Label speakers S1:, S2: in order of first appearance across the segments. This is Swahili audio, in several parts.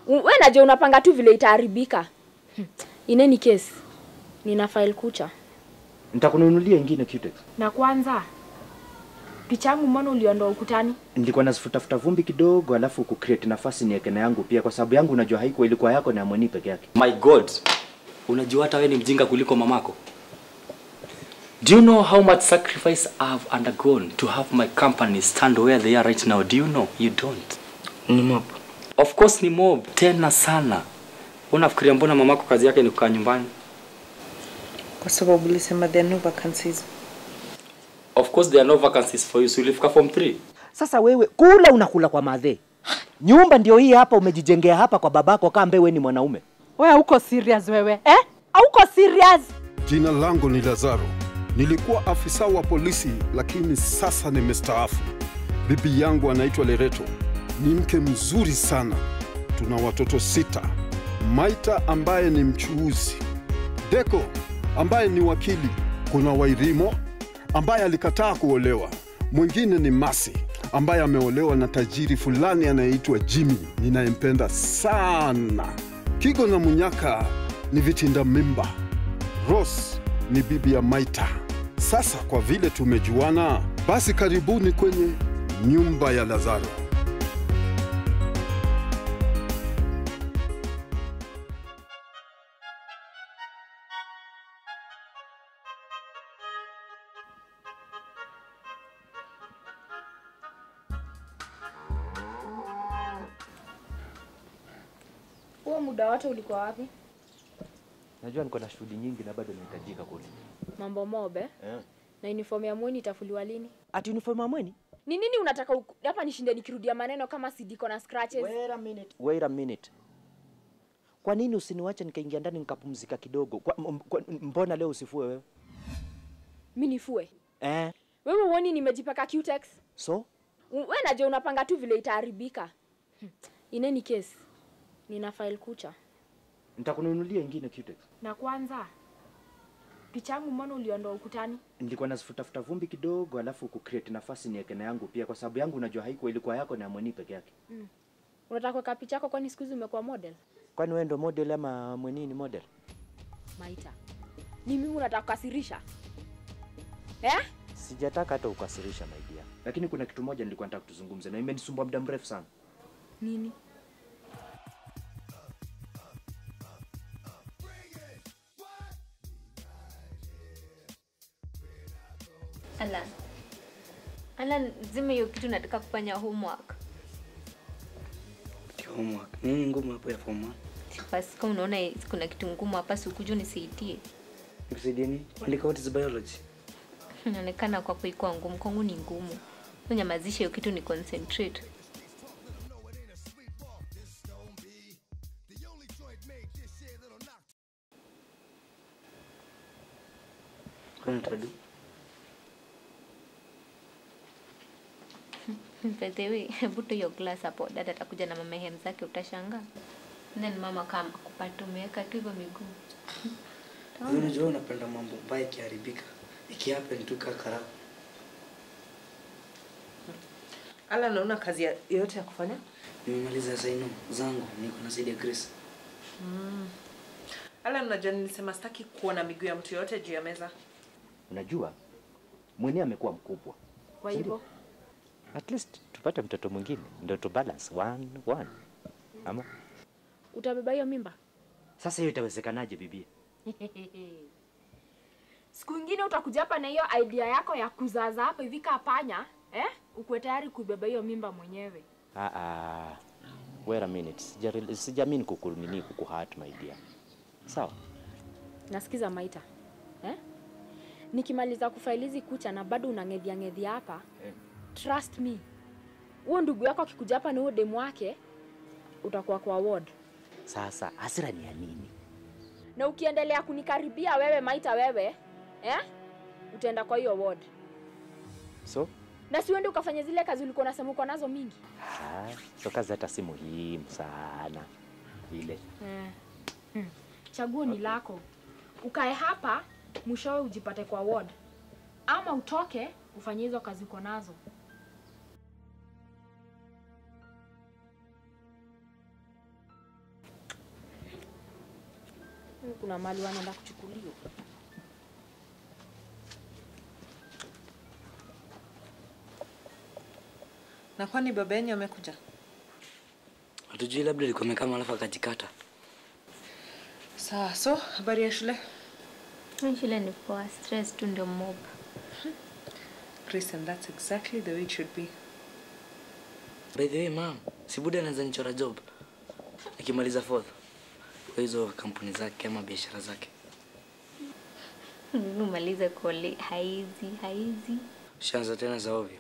S1: we najua unapanga tu vile itaharibika Hmm. in any case nina file kucha
S2: Nitakununulia ingine Cutex.
S1: na kwanza picha yangu mbona uliondoa ukutani
S2: Nilikuwa nazifutafuta vumbi kidogo, alafu kucreate nafasi niweke na yangu pia, kwa sababu yangu unajua haikuwa ilikuwa yako na Moni peke yake.
S3: My God, unajua hata wewe ni mjinga kuliko mamako. Do you know how much sacrifice I've undergone to have my company stand where they are right now? Do you know? You don't.
S4: Ni mob.
S3: Of course ni mob, tena sana. Unafikiria mbona mamako kazi yake ni kukaa nyumbani?
S4: Kwa sababu ulisema there are no vacancies.
S3: Of course there are no vacancies for you. So ulifika form 3.
S2: Sasa wewe kula unakula kwa madhe. Nyumba ndio hii hapa umejijengea hapa kwa babako kambe wewe ni mwanaume.
S5: Wewe uko serious wewe eh? Hauko serious?
S6: Jina langu ni Lazaro. Nilikuwa afisa wa polisi lakini sasa nimestaafu. Bibi yangu anaitwa Lereto. Ni mke mzuri sana. Tuna watoto sita. Maita ambaye ni mchuuzi. Deko ambaye ni wakili. Kuna Wairimo ambaye alikataa kuolewa. Mwingine ni Masi ambaye ameolewa na tajiri fulani anayeitwa Jimmy ninayempenda sana. Kigo na Munyaka ni vitinda mimba. Rose ni bibi ya Maita. Sasa kwa vile tumejuana, basi karibuni kwenye nyumba ya Lazaro.
S1: huo muda wote ulikuwa wapi
S2: Najua niko na shughuli nyingi na bado nahitajika kule.
S1: mambo mobe
S2: Eh.
S1: na uniform ya mweni itafuliwa lini
S2: Ati uniform ya mweni?
S1: ni nini unataka uku- hapa nishinde nikirudia maneno kama sidiko na scratches
S2: Wait a minute. Wait a minute. Kwa nini usiniwache nikaingia ndani nikapumzika kidogo? Kwa, m- kwa, mbona leo usifue wewe?
S1: mi nifue
S2: Eh,
S1: wewe uoni nimejipaka cutex
S2: so
S1: U- we najua unapanga tu vile itaharibika Hmm. in any case nina file kucha
S2: nitakununulia ingine Cutex.
S1: na kwanza picha yangu mbona uliondoa ukutani
S2: Nilikuwa nazifutafuta vumbi kidogo, alafu kucreate nafasi niweke na yangu pia, kwa sababu yangu unajua haikuwa ilikuwa yako na Moni peke yake.
S1: unataka kuweka picha yako kwani siku hizi umekuwa model
S2: Kwani wewe ndo model ama Mweni ni model?
S1: maita ni mimi unataka kukasirisha eh?
S2: Sijataka hata ukasirisha my dear. Lakini kuna kitu moja nilikuwa nataka tuzungumze na imenisumbua muda mrefu sana.
S1: nini
S7: Alan. Alan, zime hiyo kitu nataka kufanya homework.
S4: Homework. Nini ngumu hapo ya form 1?
S7: Basi kama unaona kuna kitu ngumu hapa si ukuje unisaidie.
S4: Nikusaidie nini? Andika what is biology.
S7: Inaonekana kwa kuikuwa ngumu, kwangu ni ngumu. Unyamazishe hiyo kitu ni concentrate.
S4: Kwani utadu?
S7: By the way, hebu tu hiyo glass hapo. Dada atakuja na mama hem zake utashangaa. Then mama kama kupata umeweka tu hivyo miguu.
S4: Wewe unajua unapenda mambo mbaya ikiharibika. Ikihappen tu kakara.
S5: Ala, naona kazi ya- yoyote ya kufanya?
S4: Nimemaliza saino zangu, niko nasaidia Grace.
S5: Ala, unajua nilisema sitaki kuona miguu ya mtu yoyote juu ya meza.
S2: Unajua Mweni amekuwa mkubwa.
S1: kwa hivyo
S2: At least tupate mtoto mwingine ndio tu balance one one. Ama
S1: utabeba hiyo mimba
S2: sasa hiyo itawezekanaje bibia?
S1: siku ingine utakuja hapa na hiyo idea yako ya kuzaza hapa hivi kaa panya eh? ukuwe tayari kubeba hiyo mimba mwenyewe
S2: Ah ah. Wait a minute. Sija- Sijamini kukulmini kukuhat my dear. Sawa.
S1: nasikiza maita eh? nikimaliza kufailizi kucha na bado unang'edhia ng'edhia hapa
S2: Eh.
S1: trust me huo ndugu yako akikuja hapa na huo demu wake utakuwa kwa ward
S2: Sasa hasira ni ya nini?
S1: na ukiendelea kunikaribia wewe maita wewe eh? utaenda kwa hiyo ward
S2: So
S1: na siuende ukafanya zile kazi ulikuwa unasema uko nazo mingi
S2: ah, so kazi hata si muhimu sana ile.
S1: eh. hmm. chaguo ni lako ukae hapa mwishowe ujipate kwa ward ama utoke ufanye hizo kazi uko nazo kuna mali wanaenda kuchukuliwa.
S5: Na kwani baba yenyu amekuja?
S4: Hatujui, labda alikuwa amekaa mahali alafu akajikata.
S5: Sawa, so habari ya shule?
S7: Mimi shule ni poa, stress tu ndio mob.
S5: Chris, and that's exactly the way it should be.
S4: By the way, ma'am, si Buda anaweza nichora job nikimaliza fourth kwa hizo kampuni zake ama biashara zake.
S7: Umalize kole haizi haizi.
S4: Ushaanza tena za ovyo.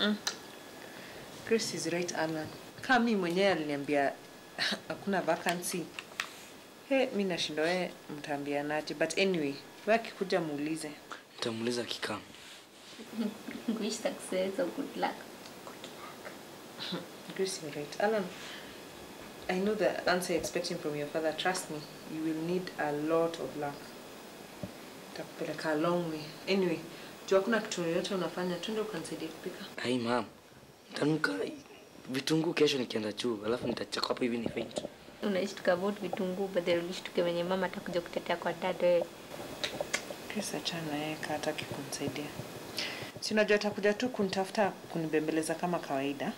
S5: Chris is right, Alan. Kama mimi mwenyewe aliniambia hakuna vacancy. He, mi nashindwa wewe mtaambianaje, but anyway, wewe akikuja muulize.
S4: Nitamuuliza kikam.
S7: Wish success or good luck.
S5: Chris, you're right. Alan, I know the answer you're expecting from your father. Trust me, you will need a lot of luck. Takupeleka a long way. Anyway, juu hakuna kitu yoyote unafanya, twende ukanisaidia kupika.
S4: Ai, ma'am. Nitanuka vitunguu kesho nikienda chuo, alafu nitachaka hapo hivi ni faint.
S7: Unashtuka about vitunguu, but then ulishtuke wenye mama atakuja kutetea kwa dad wewe.
S5: Chris achana yeye hataki kunisaidia. Si unajua atakuja tu kunitafuta kunibembeleza kama kawaida.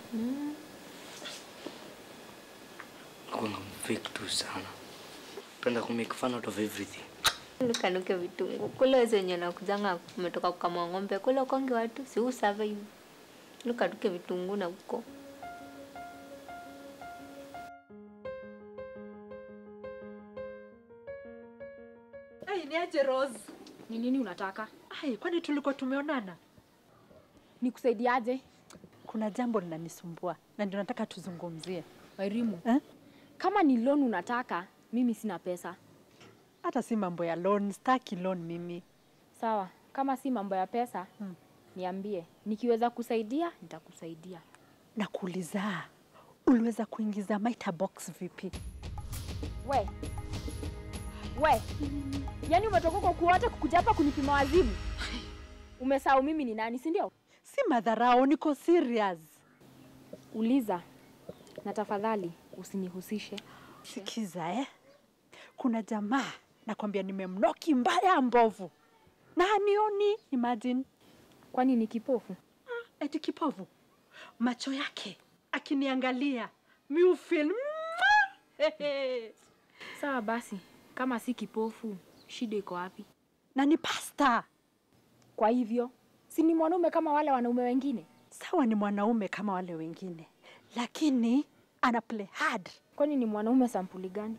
S4: Nakuanga fake tu sana. Penda ku make fun out of everything.
S7: Nukanuke vitunguu. Kule wezi wenye nakujanga umetoka kukamua ng'ombe, kule ukonge watu, si u survive. Nukanuke vitunguu na uko.
S8: Ai, ni aje Rose?
S1: Ni nini unataka?
S8: Ai, kwani tulikuwa tumeonana?
S1: Nikusaidiaje?
S8: Kuna jambo linanisumbua na ndio nataka tuzungumzie.
S1: Wairimu,
S8: Eh?
S1: kama ni loan unataka, mimi sina pesa.
S8: Hata si mambo ya loan, staki loan mimi.
S1: Sawa, kama si mambo ya pesa
S8: Hmm.
S1: niambie, nikiweza kusaidia nitakusaidia.
S8: Nakuuliza, uliweza kuingiza Maita box vipi?
S1: We we, yaani umetoka kwa kuota kukuja hapa kunipima wazimu? Umesahau mimi ni nani, si ndio?
S8: Si madharau, niko serious.
S1: Uliza na tafadhali usinihusishe.
S8: Sikiza eh, kuna jamaa nakwambia, nimemnoki mbaya mbovu na hanioni. Imagine
S1: Kwani ni kipofu?
S8: eti kipovu, macho yake akiniangalia miufil
S1: Sawa basi, kama si kipofu, shida iko wapi?
S8: na ni pasta.
S1: Kwa hivyo si ni mwanaume kama wale wanaume wengine?
S8: Sawa, ni mwanaume kama wale wengine, lakini ana play hard.
S1: Kwani ni mwanaume sampuli gani?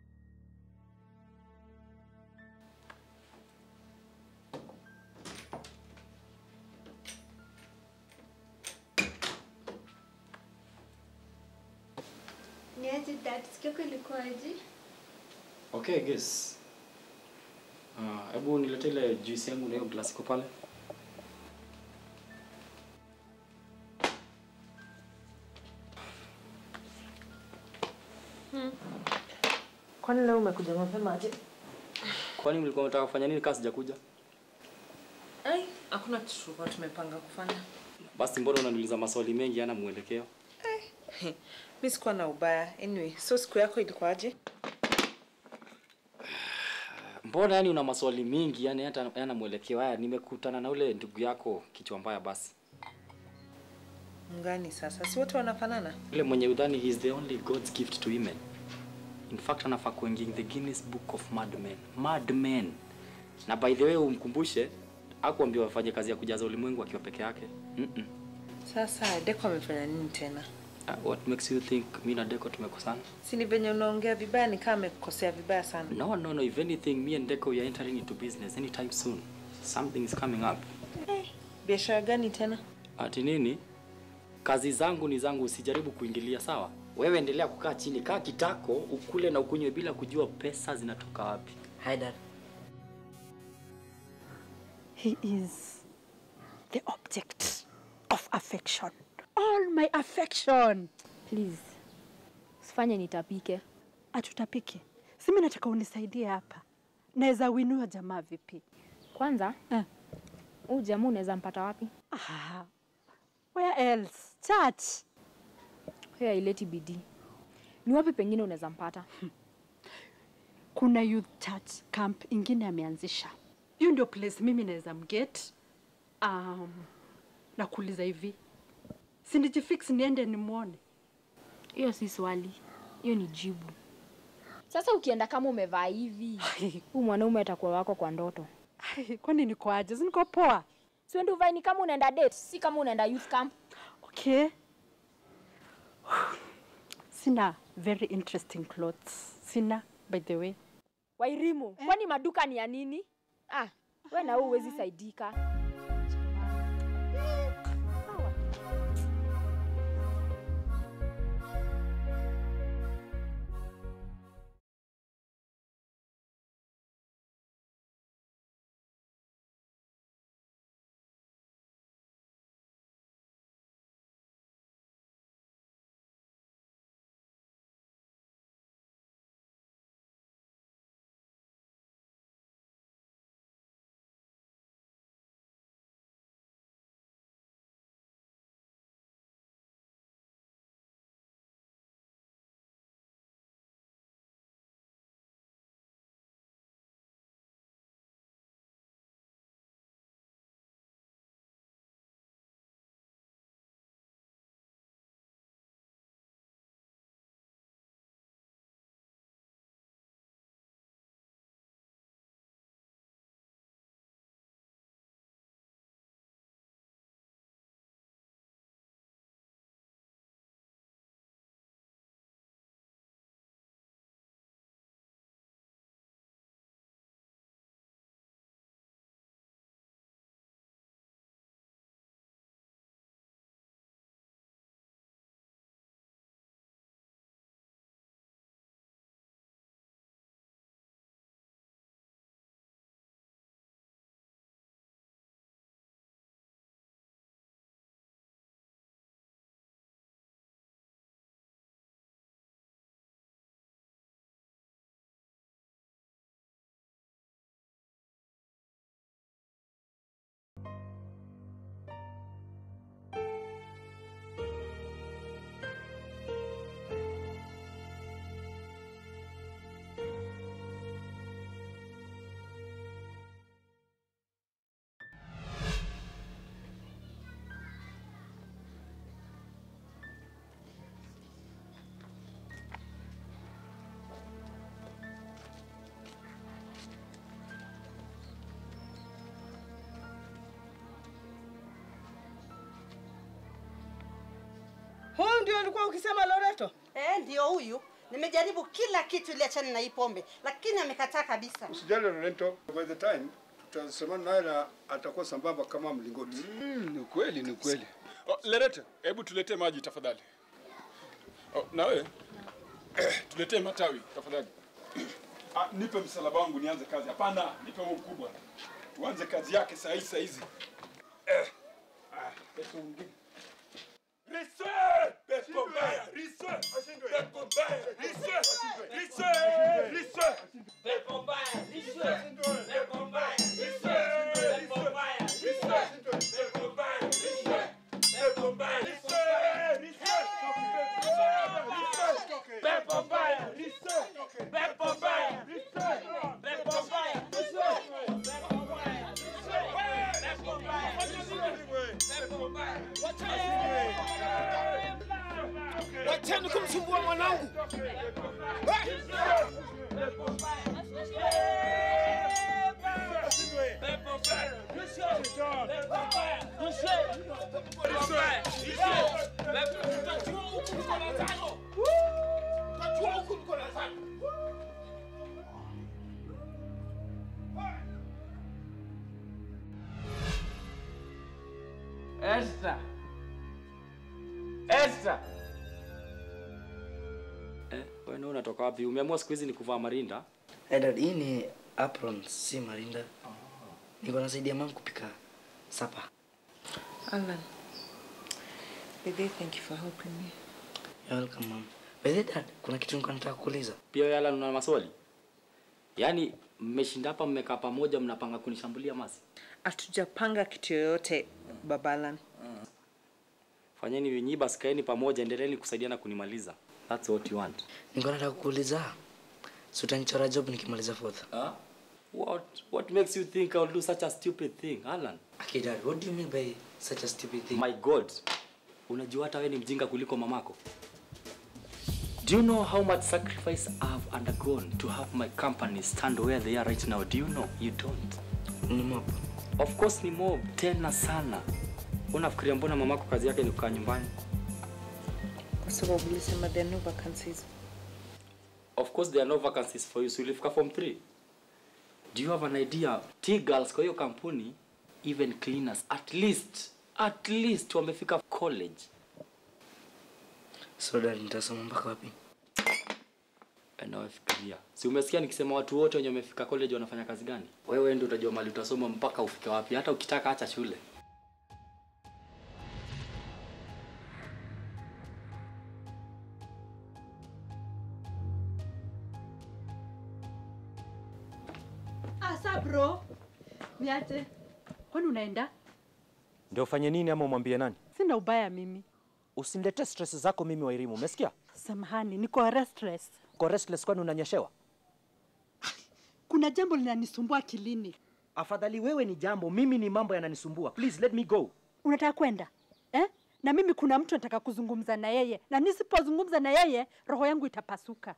S7: Ni aje dad, siku yako ilikuwaje?
S3: Okay, guess. Ah, hebu nilete ile juice yangu na hiyo glasi iko pale.
S5: Kwani leo umekuja mapema aje?
S3: Kwani mlikuwa mnataka kufanya nini kama sijakuja?
S5: Ai, hakuna kitu tulikuwa tumepanga kufanya.
S3: Basi mbona unaniuliza maswali mengi yana mwelekeo?
S5: Mi sikuwa na ubaya. Anyway, so siku yako ilikuwaje?
S3: Mbona yani una maswali mingi yani hata yana mwelekeo? Haya, nimekutana na ule ndugu yako kichwa mbaya basi.
S5: Mgani sasa? Si wote wanafanana?
S3: Yule mwenye udhani he is the only God's gift to women. In fact anafaa kuingia in the Guinness Book of Madmen. Madmen. Na by the way umkumbushe hakuambia wafanye kazi ya kujaza ulimwengu akiwa peke yake. Mm -mm.
S5: Sasa Deko amefanya nini tena?
S3: Uh, what makes you think mi na Deco tumekosana?
S5: Si ni venye unaongea vibaya ni kama amekukosea vibaya sana.
S3: No, no, no. If anything, me and Deco we are entering into business anytime soon. Something is coming up.
S5: Biashara gani tena?
S3: Ati nini? Kazi zangu ni zangu, usijaribu kuingilia, sawa? Wewe endelea kukaa chini, kaa kitako, ukule na ukunywe bila kujua pesa zinatoka wapi.
S4: Hi dad.
S8: He is the object of affection. All my affection.
S1: Please, usifanye nitapike.
S8: Atutapike. Si mimi nataka unisaidie hapa. Naweza winua jamaa vipi?
S1: Kwanza
S8: Eh.
S1: huu jamaa unaweza mpata wapi?
S8: Ah, where else? Church.
S1: Hiyo haileti bidii. Ni wapi pengine unaweza mpata?
S8: kuna youth church camp ingine ameanzisha. Hiyo ndio place mimi naweza mget. Um, na kuuliza hivi, si nijifix niende nimwone?
S1: Hiyo si swali, hiyo ni jibu. Sasa ukienda kama umevaa hivi, huu mwanaume atakuwa wako kwa ndoto.
S8: Kwani niko aje? Si niko poa?
S1: Si ndio uvae ni kama unaenda date, si kama unaenda youth camp.
S8: Okay. Sina very interesting clothes. Sina by the way.
S1: Wairimu, kwani maduka ni ya nini? Ah, we na wewe huwezi saidika.
S9: Huyu ndio ulikuwa ukisema Loreto?
S10: Eh, ndio huyu. Nimejaribu kila kitu ili achane na hii pombe, lakini amekataa kabisa.
S11: Usijali Loreto, by the time tutasemana naye na atakuwa sambamba kama mlingoti.
S6: Mm, ni kweli, ni kweli. Oh, Lerete, hebu tuletee maji tafadhali. Oh, na wewe tuletee matawi tafadhali. Ah, nipe msalaba wangu nianze kazi. Hapana, nipe huo mkubwa. Tuanze kazi yake saa hii saa hizi. Eh. Ah, pesa mwingine. Rise! Pepo mbaya! Rise! Pepo mbaya! Rise! Rise! Rise! Pepo mbaya! Rise! Pepo mbaya! Rise! Pepo mbaya! Rise! Pepo mbaya! Rise! Pepo mbaya! Rise! Rise! Pepo mbaya! Rise! Pepo mbaya! Rise! Pepo mbaya!
S9: Wacheni kumsumbua mwanangu.
S3: Esther. Esther. Eh, wewe ndio unatoka wapi? Umeamua siku hizi ni kuvaa marinda?
S4: Eh, dad, hii ni apron, si marinda. Niko nasaidia mama kupika sapa.
S5: Alan, Bebe, thank you for helping me.
S4: You're welcome, mom. By the way, dad, kuna kitu nilikuwa nataka kuuliza.
S3: Pia wewe Alan una maswali? Yaani mmeshinda hapa mmekaa pamoja mnapanga kunishambulia masi?
S5: Hatujapanga kitu yoyote, Baba Alan.
S3: Fanyeni vinyi basi kaeni pamoja endeleeni kusaidiana kunimaliza. That's what you want.
S4: Nilikuwa nataka kuuliza Si utanichora job nikimaliza fourth.
S3: Huh? What what makes you think I'll do such a stupid thing, Alan?
S4: Okay, dad, what do you mean by such a stupid thing?
S3: My God. Unajua hata wewe ni mjinga kuliko mamako. Do you know how much sacrifice I've undergone to have my company stand where they are right now? Do you know? You don't.
S4: Ni mob.
S3: Of course ni mob, tena sana. Unafikiria mbona mamako kazi yake ni kukaa nyumbani?
S5: Kwa sababu ulisema there are no vacancies.
S3: Of course there are no vacancies for you. So ulifika form 3. Do you have an idea? T girls kwa hiyo kampuni even cleaners at least at least wamefika college.
S4: So dad, nitasoma mpaka wapi?
S3: Nawafikiria. Si umesikia nikisema watu wote wenye wamefika college wanafanya kazi gani? Wewe ndio utajua mali utasoma mpaka ufike wapi. Hata ukitaka acha shule.
S8: Asa bro. Niache. Kwani unaenda?
S2: Ndio ufanye nini ama umwambie nani?
S8: Sina ubaya mimi.
S2: Usiniletee stress zako mimi Wairimu, umesikia?
S8: Samahani, niko restless.
S2: Uko restless kwani unanyeshewa?
S8: Kuna jambo linanisumbua akilini.
S2: Afadhali wewe ni jambo, mimi ni mambo yananisumbua. Please let me go.
S8: Unataka kwenda eh? Na mimi kuna mtu nataka kuzungumza na yeye, na nisipozungumza na yeye roho yangu itapasuka.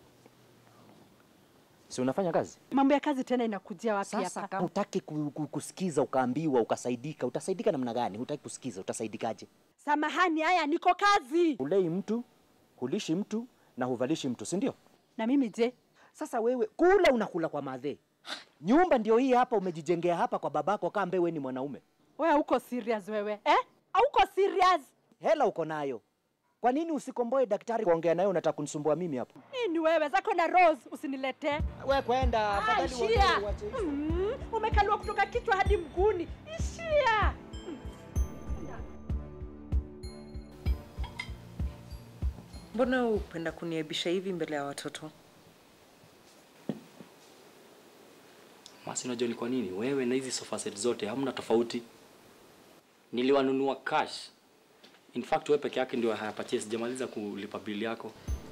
S2: Si unafanya kazi?
S8: Mambo ya kazi tena inakujia wapi
S2: Sasa
S8: hapa?
S2: kama hutaki ku, ku, kusikiza ukaambiwa ukasaidika, utasaidika namna gani? Hutaki kusikiza, utasaidikaje?
S8: Samahani, haya niko kazi.
S2: Hulei mtu, hulishi mtu na huvalishi mtu, si ndio?
S8: Na mimi je?
S2: Sasa wewe kula unakula kwa madhe. Nyumba ndio hii hapa umejijengea hapa kwa babako kambe wewe ni mwanaume.
S8: Wewe hauko serious wewe eh? Hauko serious?
S2: Hela uko nayo. Kwa nini usikomboe daktari kuongea naye unataka kunisumbua mimi hapo?
S8: Hii ni wewe zako na Rose, usiniletee.
S2: Wewe kwenda,
S8: Ah,
S2: afadhali
S8: ishia.
S2: uongee uache hizo.
S8: Mm, umekaliwa kutoka kichwa hadi mguuni. Ishia.
S5: Mbona wewe upenda kuniaibisha hivi mbele ya watoto?
S3: Masi, unajua ni kwa nini? Wewe na hizi sofa set zote hamna tofauti. Niliwanunua cash. In fact wewe peke yake ndio haya purchase, sijamaliza kulipa bili yako.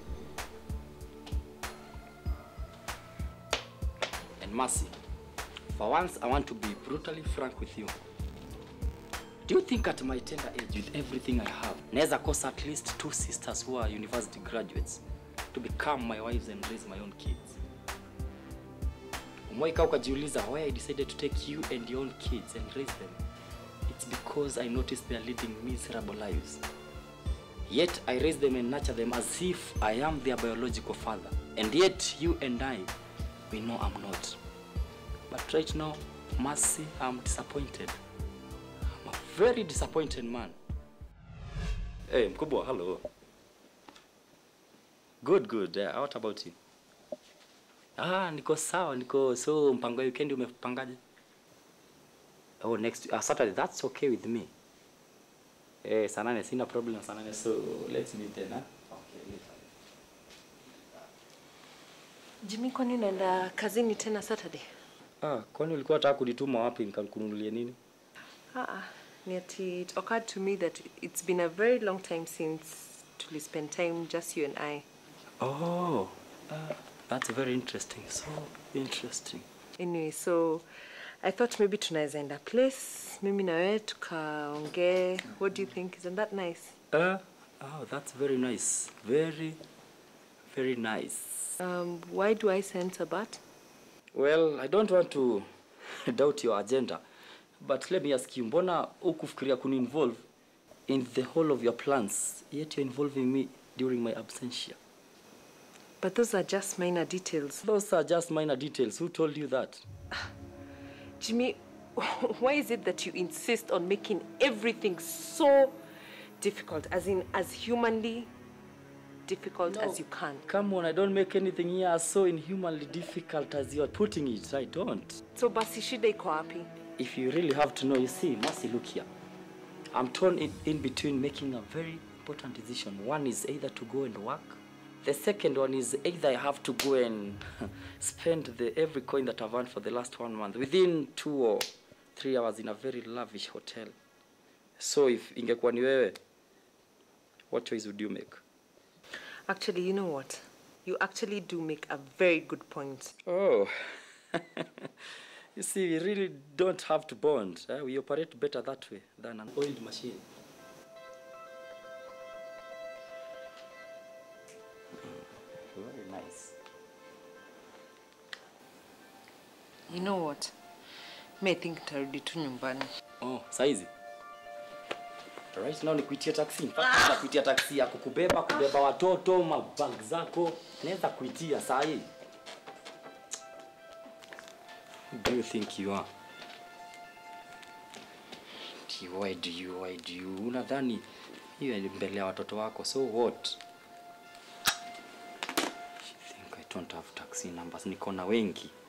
S3: And Mercy, for once I want to be brutally frank with you. Do you think at my tender age with everything I have, naweza kosa at least two sisters who are university graduates to become my wives and raise my own kids? Umewahi kaa ukajiuliza why I decided to take you and your own kids and raise them? It's because I noticed they are leading miserable lives. Yet I raise them and nurture them as if I am their biological father. And yet you and I, we know I'm not. But right now, Mercy, I'm disappointed. I'm a very disappointed man. Hey, mkubwa, hello. Good, good. Uh, what about you? Ah, niko sawa, niko so mpango wa weekend umepangaje? Oh, next uh, Saturday. That's okay with me. Eh, saa nane sina problem saa nane so let's meet then. Huh? Okay, later.
S5: Jimmy, kwani unaenda kazini tena Saturday?
S3: Ah, kwani ulikuwa unataka kunituma wapi nikakununulie nini?
S5: Ah, ni ati it occurred to me that it's been a very long time since tuli spend time just you and I.
S3: Oh, uh, that's very interesting. So interesting.
S5: Anyway, so I thought maybe tunaweza enda place mimi na wewe tukaongee. What do you think? Isn't that nice?
S3: Uh, oh, that's very nice. Very, very nice.
S5: Um, why do I sense a but?
S3: Well, I don't want to doubt your agenda, but let me ask you, mbona hukufikiria kuni-involve in the whole of your plans, yet you're involving me during my absentia?
S5: But those are just minor details.
S3: Those are just minor details. Who told you that?
S5: Jimmy, why is it that you insist on making everything so difficult, as in as humanly difficult as you can?
S3: Come on, I don't make anything here as so inhumanly difficult as you're putting it. I don't.
S5: So basi shida iko wapi?
S3: If you really have to know, you see, Mercy, look here. I'm torn in, in between making a very important decision. One is either to go and work. The second one is either I have to go and spend the every coin that I've earned for the last one month within two or three hours in a very lavish hotel. So if ingekuwa ni wewe, what choice would you make?
S5: Actually, you know what? You actually do make a very good point.
S3: Oh. you see, we really don't have to bond. eh? We operate better that way than an oiled machine. Mm, Very nice.
S5: You know what? Me, I think tarudi tu nyumbani.
S3: Oh, saizi. Right now nikuitia taxi. In fact, naweza kuitia taxi ya kukubeba, kubeba watoto, mabag zako. Naweza kuitia saa hii. Who do you think you are? Ati, Why do you, why do you? Unadhani hiyo ni mbele ya watoto wako, so what? I think I don't have taxi numbers. Niko na wengi.